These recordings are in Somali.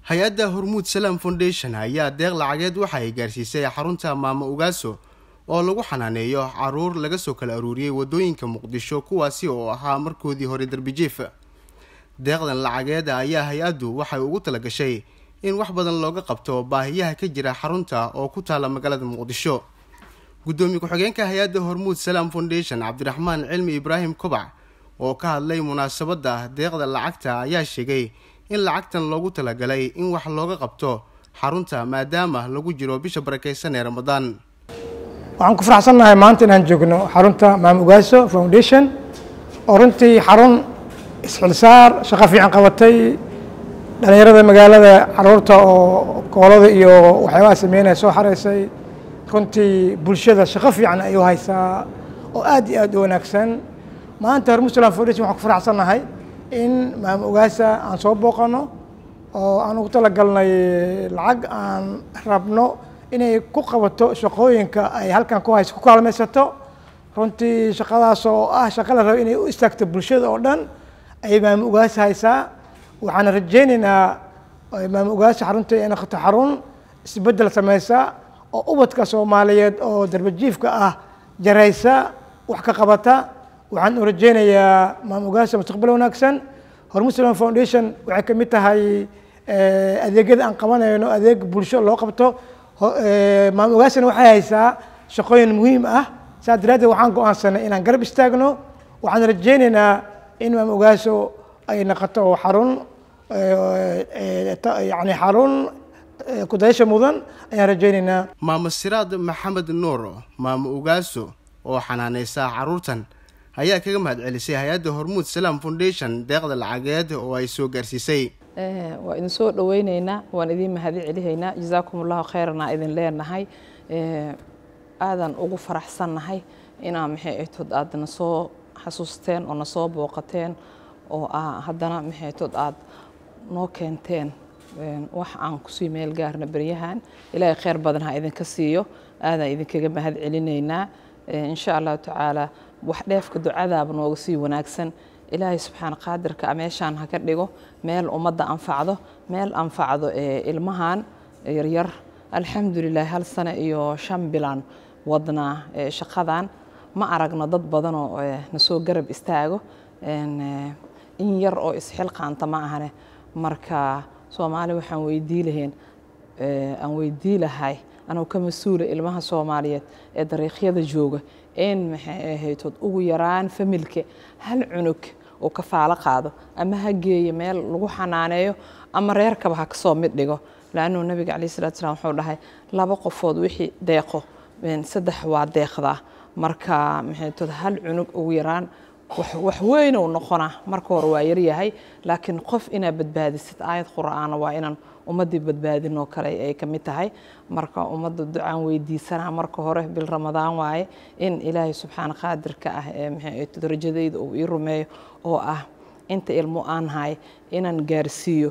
hay-adda hormuud salaam foundation ayaa deeq lacageed waxa ay gaarsiisay xarunta maamo ugaaso oo lagu xanaaneeyo caruur laga soo kala aruuriyey wadooyinka muqdisho kuwaasi oo ahaa markoodii hore darbijiif deeqdan lacageeda ayaa hay-addu waxay ugu talagashay in wax badan looga qabto baahiyaha ka jira xarunta oo ku taala magaalada muqdisho guddoomiye ku-xigeenka hay-adda hormuud salaam foundation cabdiraxmaan cilmi ibraahim kobac oo ka hadlay munaasabadda deeqda lacagta ayaa sheegay in lacagtan loogu talagalay in wax looga qabto xarunta maadaama lagu jiro bisha barakeysan ee ramadaan waxaan ku faraxsannahay maanta inaan joogno xarunta maam ugaaso foundation oo runtii xarun isxilsaar shaqo fiican qabatay dhalinyarada magaalada caruurta oo koolada iyo waxyaabaha sameynaya soo xareysay runtii bulshada shaqo fiican ayuu haysaa oo aad iyo aad u wanaagsan maanta hormuud salam foundation waxaan ku faraxsannahay in maam ugaasa aan soo booqano oo aan ugu talagalnay lacag aan rabno inay ku qabato shaqooyinka ay halkan ku hayso ku kaalmaysato runtii shaqadaas oo ah shaqa la rabo inay u istaagto bulshada oo dhan ayay maam ugaasa haysaa waxaan rajaynaynaa maam ugaasa xaruntii ay noqoto xarun isbeddel sameysa oo ubadka soomaaliyeed oo darbajiifka ah jaraysa wax ka qabata waxaan u rajaynayaa maam ugaasa mustaqbal wanaagsan hormuud salam foundation waxay ka mid tahay adeegyada aan qabanayno adeeg bulsho loo qabto maam ugaasana waxay haysaa shaqooyin muhiim ah saas daraaddeed waxaan go-aansanay inaan garab istaagno waxaan rajaynaynaa in maam ugaaso ay noqoto xarun yani xarun kudayasha mudan ayaan rajaynaynaa maamo siraad maxamed nuur maamo ugaaso oo xanaaneysa caruurtan ayaa kaga mahad celisay hay-adda hormuud salaam foundation deeqda lacageed oo ay soo gaarsiisay waa idin soo dhaweyneynaa waan idiin mahadi celihaynaa jazaakum allahu khayranaa idin leenahay aadan ugu faraxsannahay inaa maxay aytood aad na soo xasuusteen oo na soo booqateen oo ah haddana maxay aytood aad noo keenteen wax aan kusii meel gaarna beryahan ilaahay khayr badan ha idinka siiyo aadaan idinkaga mahad celinaynaa insha allahu tacaala wax dheefka ducadaaba nooga sii wanaagsan ilaahay subxaana qaadirka meeshaan ha ka dhigo meel ummadda anfacdo meel anfacdo ilmahan yaryar alxamdulilah hal sano iyo shan bilan wadnaa shaqadan ma aragno dad badanoo nasoo garab istaago in yar oo isxilqaanta ma ahane marka soomaali waxaan weydii lahayn aan weydii lahay anuu ka mas-uula ilmaha soomaaliyeed ee dariiqyada jooga in maxay ahaytood ugu yaraan familka hal cunug uu kafaalo qaado ama ha geeyo meel lagu xanaaneeyo ama reerkaba ha kasoo mid dhigo laannuu nabiga caleyh salatu slam wuxuu dhahay laba qofood wixii deeqo saddex waa deeqdaa marka maxaytood hal cunug ugu yaraan wax weyn uu noqonaa marka hore waa yaryahay laakiin qof inaad badbaadisid aayad qur'aana waa inaan ummaddii badbaadinoo kale ay ka mid tahay marka ummadda ducaan weydiisanaa marka hore bil ramadaan waaye in ilaahay subxaana qaadirka ah ee maxay rajadayda uu ii rumeeyo oo ah inta ilmo aan hay inaan gaarsiiyo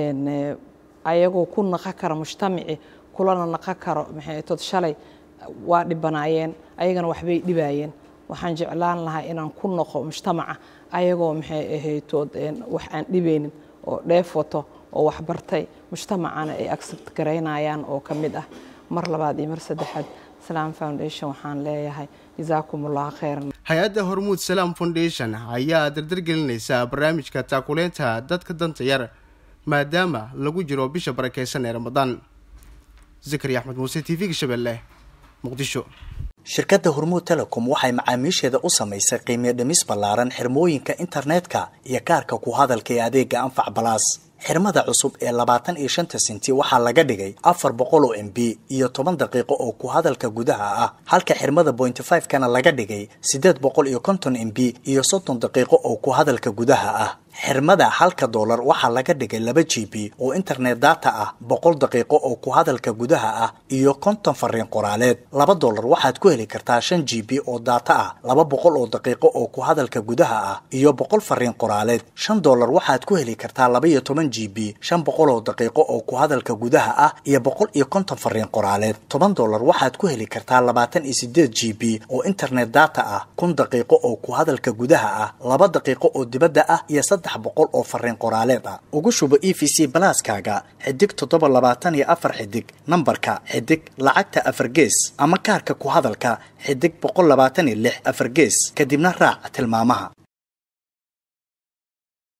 ayagoo ku naqo kara mujtamaci kulana naqo karo maxay tod shalay waa dhibanaayeen ayagana waxbay dhibaayeen waxaan jeclaan lahaa inaan ku noqo mujtamaca ayagoo maxay ahaytood wax aan dhibaynin oo dheef wato oo waxbartay mujtamacana ay accept garaynayaan oo ka mid ah mar labaad iyo mar saddexaad salaam foundation waxaan leeyahay jazaakum allahu khayran hay-adda hormuud salaam foundation ayaa dardargelinaysa barnaamijka taakuleynta dadka danta yar maadaama lagu jiro bisha barakeysan ee ramadaan zakari axmed muuse t v-ga shabeelle muqdisho shirkadda hormuud telecom waxay macaamiisheeda u samaysay qiimiyo dhimis ballaaran xirmooyinka internetka iyo kaarka ku hadalka ee adeega anfac balaas xirmada cusub ee labaatan iyo shanta senti waxaa laga dhigay afar boqol oo m b iyo toban daqiiqo oo ku hadalka gudaha ah halka xirmada bointy five kana laga dhigay siddeed boqol iyo konton m b iyo soddon daqiiqo oo ku hadalka gudaha ah xirmada halka doolar waxaa laga dhigay laba g b oo internet data ah boqol daqiiqo oo ku hadalka gudaha ah iyo konton fariin qoraaleed laba doolar waxaad ku heli kartaa shan g b oo data ah laba boqol oo daqiiqo oo ku hadalka gudaha ah iyo boqol fariin qoraaleed shan doolar waxaad ku heli kartaa laba iyo toban g b shan boqol oo daqiiqo oo ku hadalka gudaha ah iyo boqol iyo konton fariin qoraaleed toban doolar waxaad ku heli kartaa labaatan iyo sideed g b oo internet data ah kun daqiiqo oo ku hadalka gudaha ah laba daqiiqo oo dibadda ah iyo saddex saddex boqol oo fariin qoraaleed ah ugu shubo e v c balaaskaaga xidig toddoba labaatan iyo afar xidig nambarka xidig lacagta afar gees ama kaarka ku hadalka xidig boqol labaatan iyo lix afar gees kadibna raac tilmaamaha